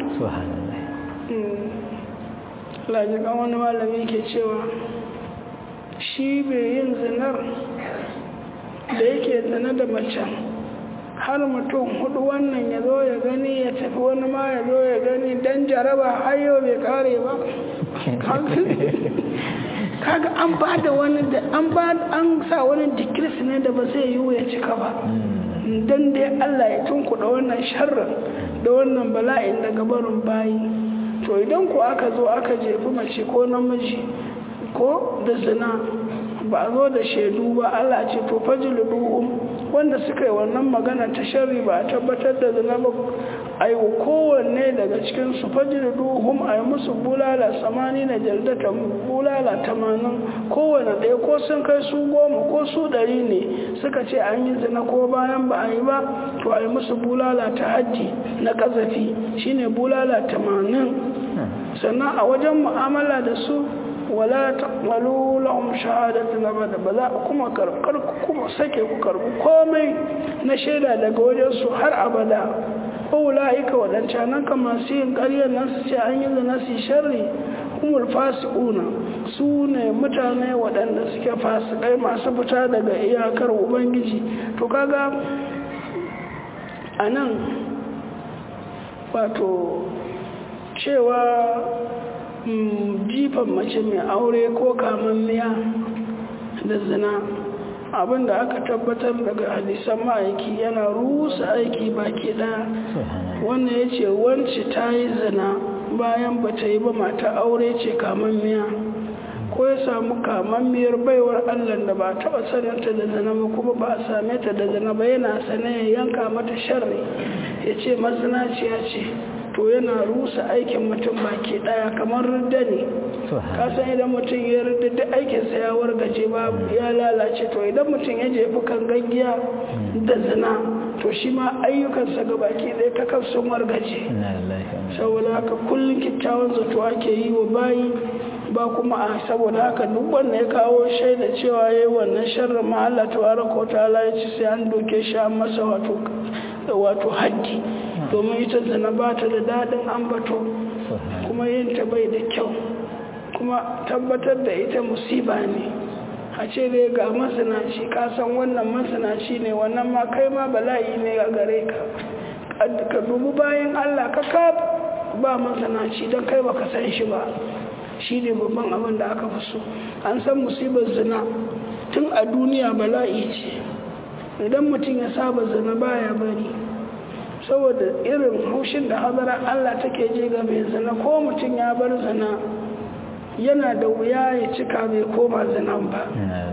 lajikan wani malami ke cewa shi bai yin zinar da yake zina da macen har mutum hudu wannan ya zo ya gani ya tafi wani ma ya zo ya gani dan jaraba hayo bai kare ba kaga an ba da wani da an ba an sa wani dikiris ne da ba zai yi ya cika ba dan dai Allah ya tunkuɗa wannan sharrin da wannan bala'in daga barin bayi to idan ku aka zo aka jefi mace ko namiji ko da zina ba a zo da shaidu ba Allah ce to fajluduhum wanda suka yi wannan magana ta sharri ba a tabbatar da zina ba ai kowanne daga cikin su fajluduhum ai musu bulala samani na jaldata bulala tamanin kowanne ɗaya ko sun kai su goma ko su ɗari ne suka ce an yi zina ko bayan ba a yi ba to ai musu bulala ta hajji na ƙazafi shine bulala tamanin sannan a wajen mu'amala da su wala taqbalu lahum shahadatan abada ba za kuma karkar kuma sake ku karbi komai na shaida daga wajen su har abada ulaika wadancan kan masu yin ƙaryar nan su ce an yi zina su sharri humul fasiquna su ne mutane waɗanda suke fasikai masu fita daga iyakar ubangiji to kaga anan wato cewa jifan mace mai aure ko kamammiya da zina abinda aka tabbatar daga hadisan ma'aiki yana rusa aiki baki ɗaya wannan ya ce wance ta yi zina bayan ba ta yi ba mata aure ce kamammiya ko ya samu kamammiyar baiwar allah da ba taɓa sanarta da zina ba kuma ba a same ta da zina ba yana sane ya yanka mata sharri ya ce mazinaciya ce to yana rusa aikin mutum baki daya kamar rudda ne kasan idan mutum ya rudda duk aikinsa ya wargaje ba ya lalace to idan mutum ya jefi kan gaggiya da zina to shi ma ayyukansa ga baki ɗaya ta kan sun wargaje saboda haka kullum kyakkyawan zato ake yi wa bayi ba kuma a saboda haka duk wanda ya kawo shaida cewa ya yi wannan sharrin ma Allah tabaraka wa ta'ala ya ci sai an doke shi an masa wato wato haddi domin ita zina ba ta da daɗin ambato kuma yin ta bai da kyau kuma tabbatar da ita musiba ne a ce dai ga masanaci ka san wannan masanaci ne wannan ma kai ma bala'i ne a gare ka ka dubu bayan allah ka ka ba masanaci don kai baka san shi ba shi ne babban abin da aka fi so an san musibar zina tun a duniya bala'i ce idan mutum ya saba zina baya bari saboda irin haushin da hadarar Allah take je ga mai zina ko mutum ya bar zina yana da wuya ya cika bai koma zinan ba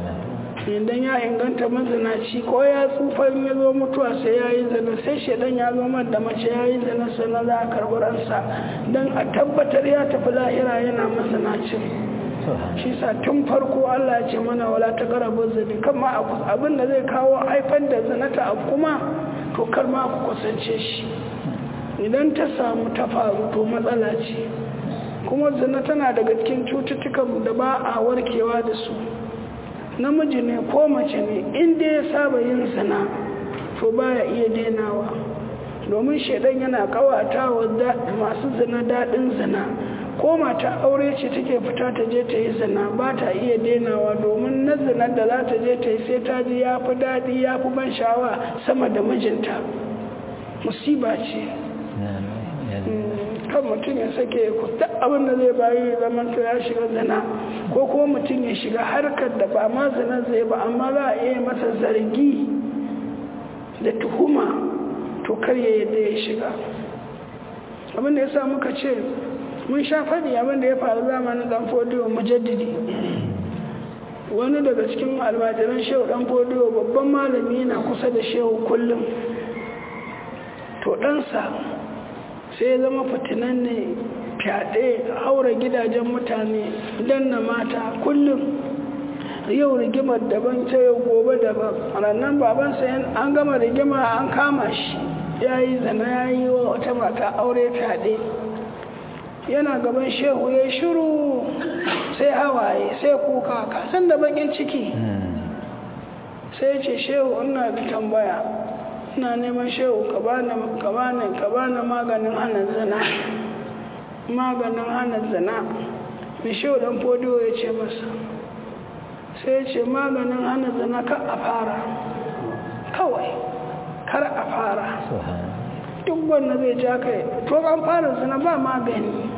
idan ya inganta mazinaci ko ya tsufan ya zo mutuwa sai ya yi zina sai shaidan ya zo da mace ya yi zina sannan za a karɓi ransa don a tabbatar ya tafi lahira yana mazinacin shi sa tun farko Allah ya ce mana wala ta karabu zini kama abin da zai kawo haifar da zinata abu kuma to kar ma ku kusance shi idan ta samu ta faru to matsala ce kuma zina tana daga cikin cututtukan da ba a warkewa da su namiji ne ko mace ne inda ya saba yin zina to baya iya denawa domin shaidan yana kawata wa masu zina daɗin zina ko mata aure ce take fita ta je ta yi zina ba ta iya denawa domin na zinar da za ta je ta yi sai ta ji ya fi daɗi ya fi ban sha'awa sama da mijinta musiba ce kan mutum ya sake ya kuta abin da zai bayi zaman to ya shiga zina ko kuma mutum ya shiga harkar da ba ma zina zai ba amma za a iya masa zargi da tuhuma to kar ya yadda ya shiga abin da ya sa muka ce mun sha faɗi abin da ya faru zamanin dan fodiyo mujaddidi wani daga cikin almajiran shehu dan fodiyo babban malami na kusa da shehu kullum to ɗansa sai ya zama fitinan ne fyaɗe haura gidajen mutane danna mata kullum yau rigimar daban ta yau gobe daban rannan babansa an gama rigima an kama shi ya yi zana ya yi wa wata mata aure fyaɗe yana gaban shehu ya shiru sai hawaye sai kuka kasan da bakin ciki sai ce shehu ina da tambaya ina neman shehu ka bani maganin hana zina maganin hana zina mai shehu dan fodiyo ya ce masa sai ya ce maganin hana zina ka a fara kawai kar a fara duk wanda zai ja kai to an fara zina ba magani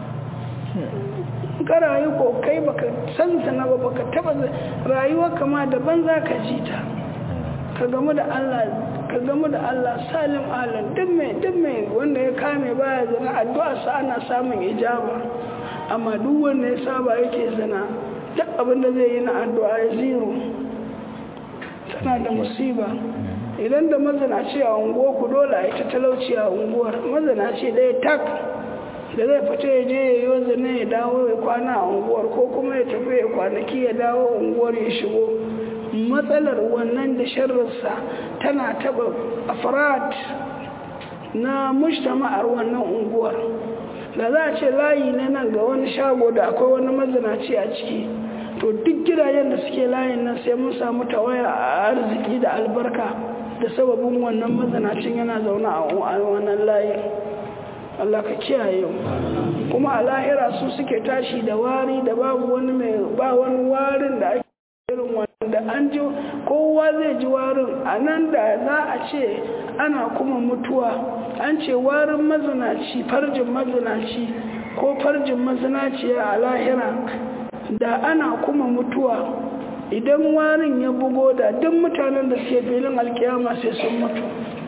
ka rayu ko kai baka san zina ba baka taba rayuwa kama daban za ka ji ta ka gamu da Allah ka gamu da Allah salim alam duk mai duk mai wanda ya kame baya zina addu'a sa ana samun ijaba amma duk wanda ya saba yake zina duk abin da zai yi na addu'a ya zero tana da musiba idan da mazanaci a unguwa ku dole a ita talauci a unguwar mazanaci ɗaya tak da zai fita ya je ya yi zina ya dawo ya kwana a unguwar ko kuma ya tafi ya kwanaki ya dawo unguwar ya shigo matsalar wannan da sharrinsa tana taba afrat na mujtama'ar wannan unguwar da za a ce layi ne nan ga wani shago da akwai wani mazinaci a ciki to duk gidajen da suke layin nan sai mun samu tawaya a arziki da albarka da sababin wannan mazinacin yana zaune a wannan layin Allah ka kiyaye kuma a lahira su suke tashi da wari da babu wani mai ba wani warin da ake irin wanda an ji kowa zai ji warin a nan da za a ce ana kuma mutuwa an ce warin mazinaci farjin mazinaci ko farjin mazinaciya a lahira da ana kuma mutuwa idan warin ya bugo da duk mutanen da suke filin alkiyama sai sun mutu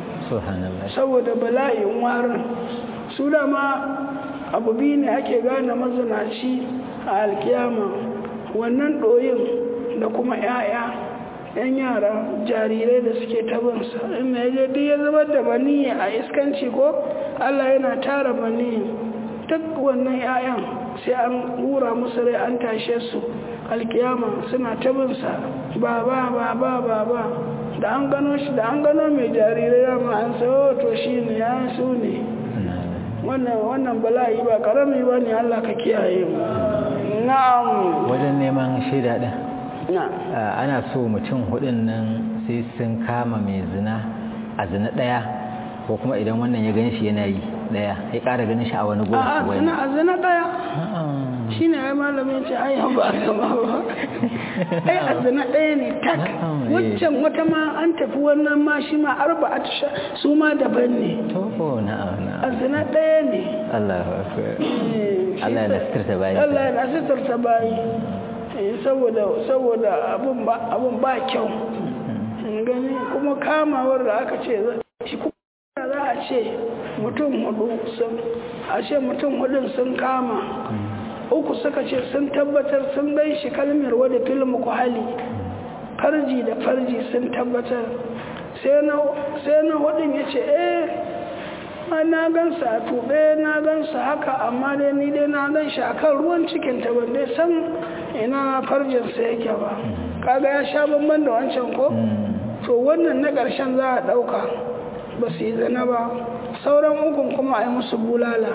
saboda bala'in warin su dama abu biyu ne ake gane mazinaci a alkiyama wannan ɗoyin da kuma 'ya'ya 'yan yara jarirai da suke tabinsa inda ya je duk ya zubar da bani a iskanci ko allah yana tara bani duk wannan 'ya'yan sai an hura musu rai an tashe su alkiyama suna tabinsa ba ba ba ba ba ba da an gano shi da an gano mai jarirai dama an sayo to shi ne ya su ne wannan bala'i ba karami ba ne allah ka kiyaye mu na'am wajen neman shaida din ana so mutum hudun nan sai sun kama mai zina a zina daya ko kuma idan wannan ya gan shi yana yi daya ya kara ganin shi a wani gurin a zina a zina daya shi ne ai malamin ce ai ba gama ba ai a zina daya ne tak waccan wata ma an tafi wannan ma shi ma arba a tusha su ma daban ne to na'am a zina daya ne Allah Allah ya nasirta bayi Allah ya nasirta bayi saboda saboda abun ba abun ba kyau gani kuma kamawar da aka ce shi kuma za a ce mutum hudu sun a ce mutum hudun sun kama uku suka ce sun tabbatar sun gai shi kalmar wadda filmu ku hali farji da farji sun tabbatar sai na hudun ya ce eh na gansa a tube na gansa haka amma dai ni dai na gan shi akan ruwan cikin ta ban dai san ina farjinsa yake ba kaga ya sha bamban da wancan ko to wannan na ƙarshen za a ɗauka ba su yi zana ba sauran ukun kuma a yi musu bulala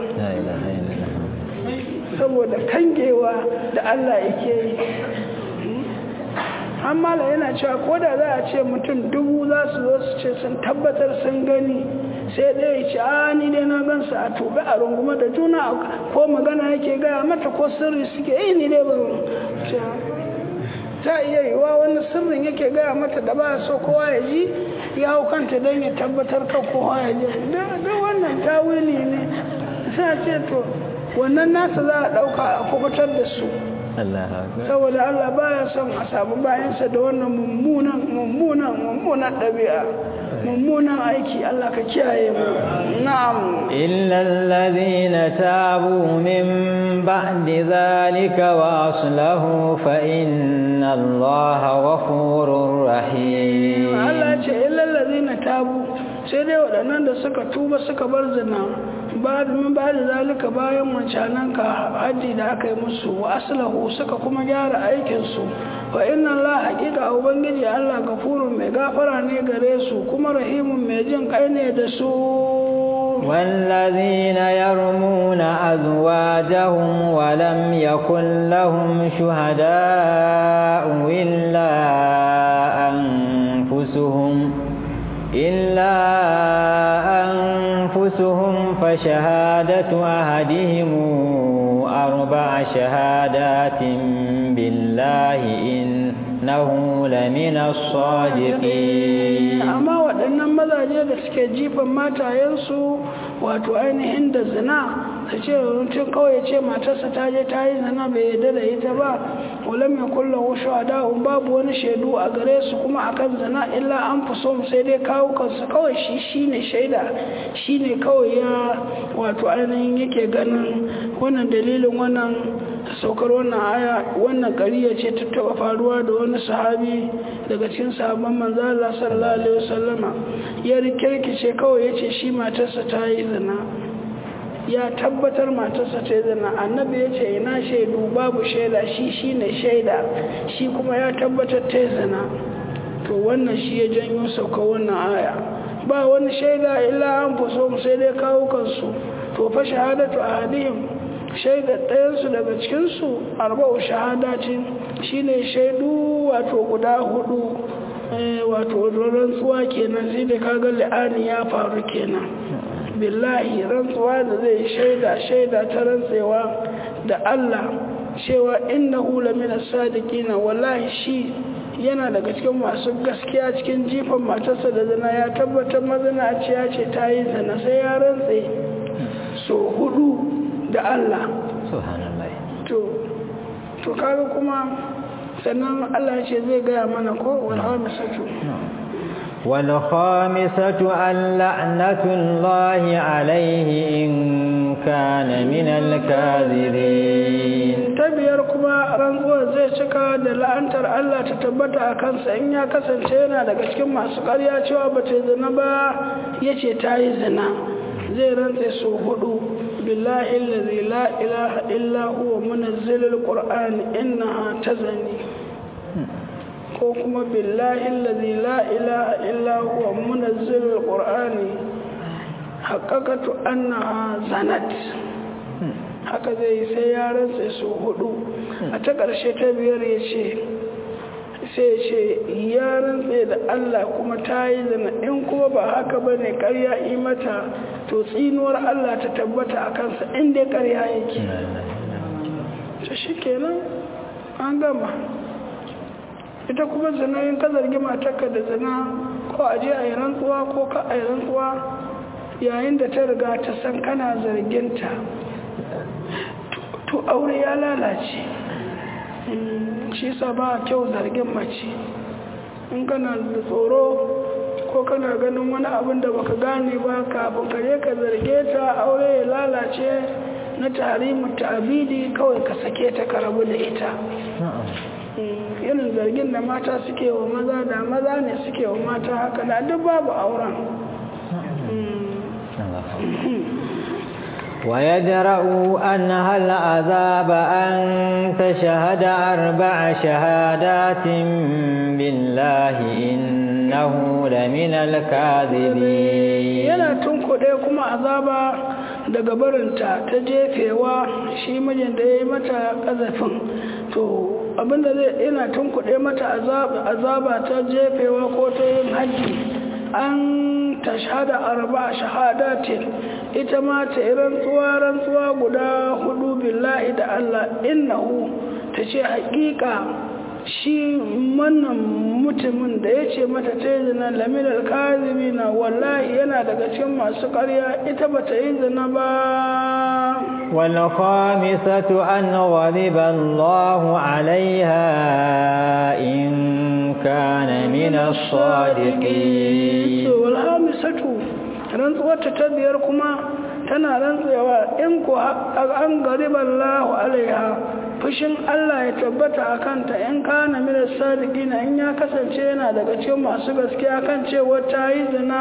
saboda kangewa da Allah yake yi hamala yana cewa ko da za a ce mutum dubu za su zo su ce sun tabbatar sun gani sai ɗaya ce a ni dai na gansa a tobe a rungume da juna ko magana yake gaya mata ko sirri suke yi ni dai ban ta iya yiwa wani sirrin yake gaya mata da ba so kowa ya ji ya hau kanta don ya tabbatar ka kowa ya ji da wannan tawili ne sai ce to wannan nasa za a ɗauka a kubutar da su saboda Allah baya son a samu bayansa da wannan mummunan mummunan mummunan ɗabi'a mummunan aiki Allah ka kiyaye mu na'am illa alladhina tabu min ba'di zalika wa aslahu fa inna Allaha ghafurur rahim Allah ce illa alladhina tabu sai dai waɗannan da suka tuba suka bar zina ba min ba da zalika bayan wancanan ka haji da aka yi musu wa aslahu suka kuma gyara aikinsu wa inna Allah haƙiƙa ubangiji Allah gafurun mai gafara ne gare su kuma rahimun mai jin kai ne da su والذين يرمون أزواجهم ولم يكن لهم شهداء إلا أنفسهم إلا أنفسهم فشهادة أحدهم أربع شهادات بالله إنه لمن الصادقين أما waɗannan mazaje da suke jifan matayensu wato ainihin da zina su ce mutum kawai ya ce matarsa ta je ta yi zina bai yarda da ita ba walam ya kulla wasu a da'un babu wani shaidu a gare su kuma akan zina illa an fi so sai dai kawo kansu kawai shi shine shaida shine kawai ya wato ainihin yake ganin wannan dalilin wannan saukar wannan aya wannan ƙariya ce ta taɓa faruwa da wani sahabi daga cikin sahabban manzo Allah sallallahu alaihi wasallama ya rikirkice kawai yace shi matarsa ta yi zina ya tabbatar matarsa ta yi zina annabi ya ce ina shaidu babu shaida shi shine shaida shi kuma ya tabbatar ta yi zina to wannan shi ya janyo sauka wannan aya ba wani shaida illa an fuso sai dai kawo kansu to fa shahadatu ahadihim shaidar ɗayansu daga cikinsu arba'u shahadatin shine shaidu wato guda hudu wato rantsuwa kenan sai da kaga li'ani ya faru kenan billahi rantsuwa da zai shaida shaida ta rantsewa da Allah cewa innahu lamina sadiqina wallahi shi yana daga cikin masu gaskiya cikin jifan matarsa da zina ya tabbatar mazina ce ya ce ta yi zina sai ya rantse so hudu da Allah to to kaga kuma sannan Allah ya ce zai gaya mana ko wal hamisatu wal khamisatu an la'natullahi alayhi in kana min al kadhibin tabiyar kuma rantsuwar zai cika da la'antar Allah ta tabbata a kansa in ya kasance yana daga cikin masu ƙarya cewa ba ta zina ba yace ta yi zina zai rantse su hudu بالله الذي لا إله إلا هو منزل القرآن إنها تزني كوكما بالله الذي لا إله إلا هو منزل القرآن حققت أنها زنت haka zai sai ya rantse su hudu a ta ƙarshe ta biyar ya ce sai ce ya rantse da Allah kuma ta yi zana in kuma ba haka ba ne ƙarya mata to tsinuwar Allah ta tabbata a kansa inda ƙarya yake ta shi kenan an gama ita kuma zina yin ka zargi matarka da zina ko a je a yi rantsuwa ko ka a yi rantsuwa yayin da ta riga ta san kana zarginta to aure ya lalace shi sa ba kyau zargin mace in kana da tsoro ko kana ganin wani abin da baka gane ba kafin ka je ka zarge ta aure ya lalace na tarihin ta'abidi kawai ka sake ta ka rabu da ita irin zargin da mata suke wa maza da maza ne suke wa mata haka da duk babu auren ويدرأ أنها العذاب أن تشهد أربع شهادات بالله إنه لمن الكاذبين yana tunkuɗe kuma azaba daga barinta ta jefewa shi mijin da ya yi mata ƙazafin to abinda zai yana tunkuɗe mata azaba ta jefewa ko ta yin haji an tashhada arba shahadatin ita ma ta yi rantsuwa rantsuwa guda hudu billahi da Allah innahu ta ce haƙiƙa shi wannan mutumin da ya ce mata ta yi zina laminar kazibi na wallahi yana daga cikin masu ƙarya ita ba ta yi zina ba والخامسة أن غضب الله عليها إن كان من الصادقين والخامسة rantsuwarta ta biyar kuma tana rantsuwa in ku an gariban lahu alaiha fushin Allah ya tabbata a kanta in kana mina sadiqina in ya kasance yana daga cikin masu gaskiya kan cewa ta yi zina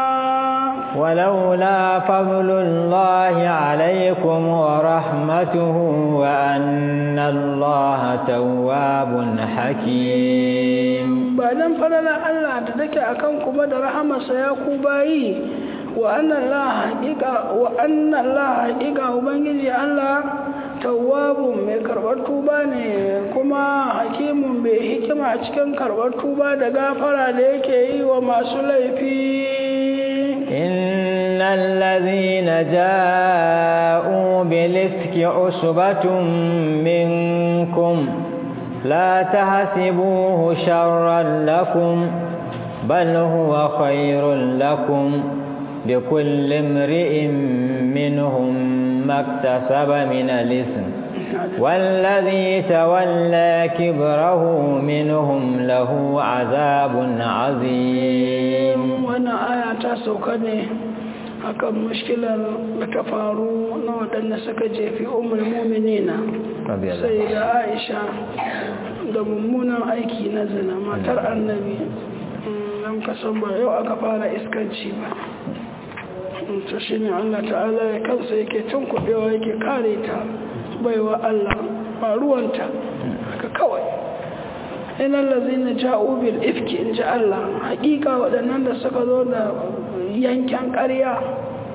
ولولا فضل الله عليكم ورحمته وأن الله تواب حكيم بعدين فلنا الله تدك أكن كما درحمة سيكو باي وأن الله حقيقة وأن الله حقيقة وبنجي الله tawwabun mai karɓar tuba ne kuma hakimun bai hikima cikin karɓar tuba da gafara da yake yi wa masu laifi إن الذين جاءوا بالإفك عصبة منكم لا تحسبوه شرا لكم بل هو خير لكم لكل امرئ منهم ما اكتسب من الإثم والذي تولى كبره منهم له عذاب عظيم وانا آية تاسوكني akan mushkilar da ta faru na waɗanda suka jefi umar muminina sai da aisha da mummunan aiki na zina matar annabi don kasan ba yau aka fara iskanci ba ta shi ne Allah ta'ala ya kansa yake cin kuɗewa yake kare ta baiwa Allah ba ruwanta haka kawai inan lazina ja'u bil ifki in ji Allah hakika waɗannan da suka zo da yankin ƙarya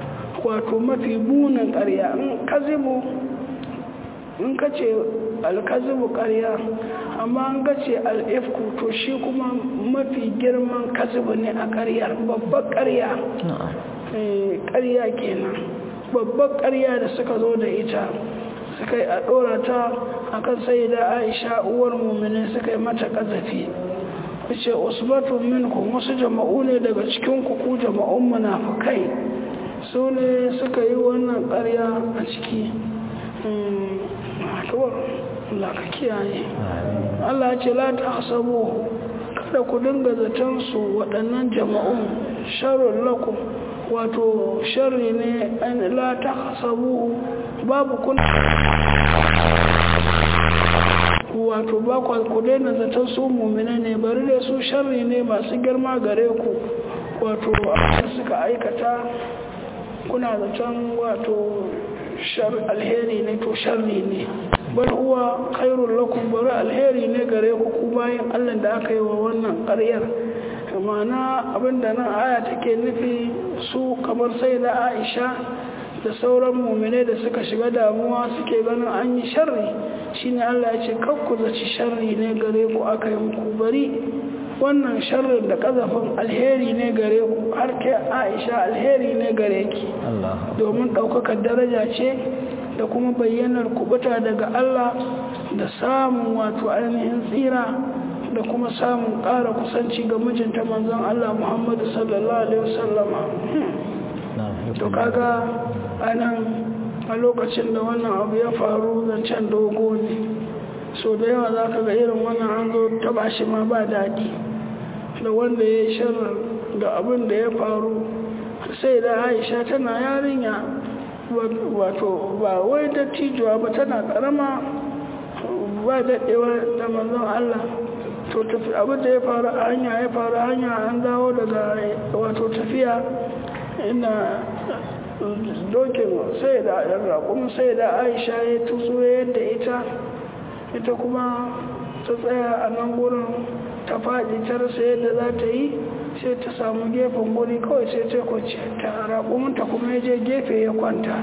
wato mafi bunin ƙarya in kazibu in ka ce alkazibu ƙarya amma an ga ce al'ifku to shi kuma mafi girman kazibu ne a ƙaryar babbar ƙarya ƙarya kenan babbar ƙarya da suka zo da ita suka yi a ɗora ta a kan sai da aisha uwar mummini suka yi mata ƙazafi ce usbatun minkum wasu jama'u ne daga cikin ku jama'un munafukai su ne suka yi wannan ƙarya a ciki Allah ka kiyaye Allah ce la ta hasabu kada ku dinga zaton su waɗannan jama'un sharrun lakum wato sharri ne an la ta hasabu babu kun wato ba ku daina zaton su mumina ne bari da su sharri ne masu girma gare ku wato suka aikata kuna zaton wato alheri ne to sharri ne bal huwa khairul lakum bari alheri ne gare ku ku bayan Allah da aka yi wa wannan ƙaryar ma'ana abinda nan aya take nufi su kamar sai da Aisha da sauran mumine da suka shiga damuwa suke ganin an yi sharri shine Allah ya ce kakku zaci sharri ne gare ku aka yi muku bari wannan sharrin da kazafin alheri ne gare ku har ke Aisha alheri ne gare ki domin ɗaukakar daraja ce da kuma bayyanar kubuta daga Allah da samun wato ainihin tsira da kuma samun ƙara kusanci ga mijinta manzon Allah Muhammadu sallallahu alaihi wasallama to kaga anan a lokacin da wannan abu ya faru zancen dogo ne so da yawa za ka ga irin wannan an zo taba shi ma ba daɗi da wanda ya yi shirin da abin da ya faru sai da aisha tana yarinya wato ba wai dattijuwa ba tana karama ba daɗewa da manzon Allah to abin da ya faru a hanya ya faru hanya an dawo daga wato tafiya ina dokin sai da raƙun sai da aisha ya tutsu yadda ita ita kuma ta tsaya a nan gurin ta faɗi ta rasa yadda za ta yi sai ta samu gefen guri kawai sai ta kwace ta raƙuminta kuma ya je gefe ya kwanta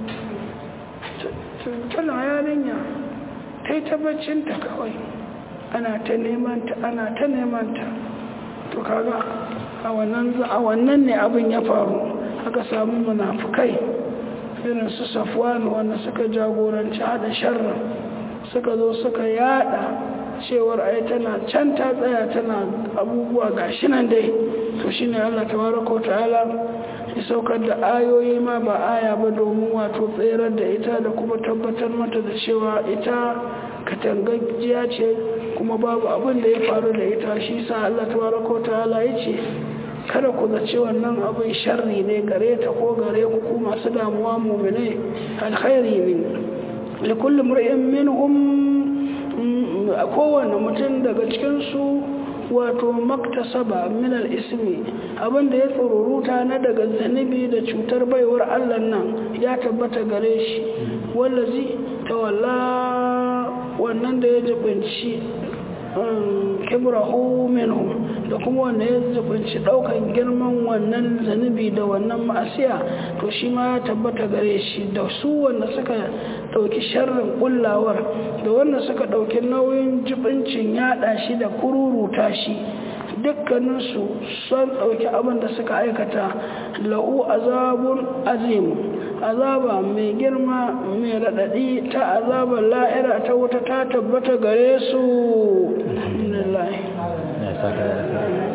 tana yarinya ta yi tabbacinta kawai ana ta nemanta ana ta nemanta to kaga a wannan ne abin ya faru aka samu munafukai irin su safwan wanda suka jagoranci hada sharrin suka zo suka yada cewar ai tana can ta tsaya tana abubuwa gashi nan dai to shine Allah tabaraka ta'ala ya saukar da ayoyi ma ba aya ba domin wato tserar da ita da kuma tabbatar mata da cewa ita katangajjiya ce kuma babu abin da ya faru da ita shi sa Allah tabaraka ta'ala ya ce kada ku zace wannan abin sharri ne gare ta ko gare ku ku masu damuwa mu'minai alkhairi ne likulli mar'in minhum kowane mutum daga cikin su wato maktasaba min al-ismi abinda ya tsururuta na daga zanibi da cutar baiwar Allah nan ya tabbata gare shi wallazi tawalla wannan da ya jibinci kibrahu minhu da kuma wanda ya zubinci daukan girman wannan zanubi da wannan ma'asiya to shi ma ya tabbata gare shi da su wanda suka dauki sharrin kullawar da wanda suka dauki nauyin jibincin yada shi da kururuta shi dukkaninsu sun dauki abin da suka aikata la'u azabun azim azaba mai girma mai raɗaɗi ta azabar la'ira ta wuta ta tabbata gare su alhamdulillah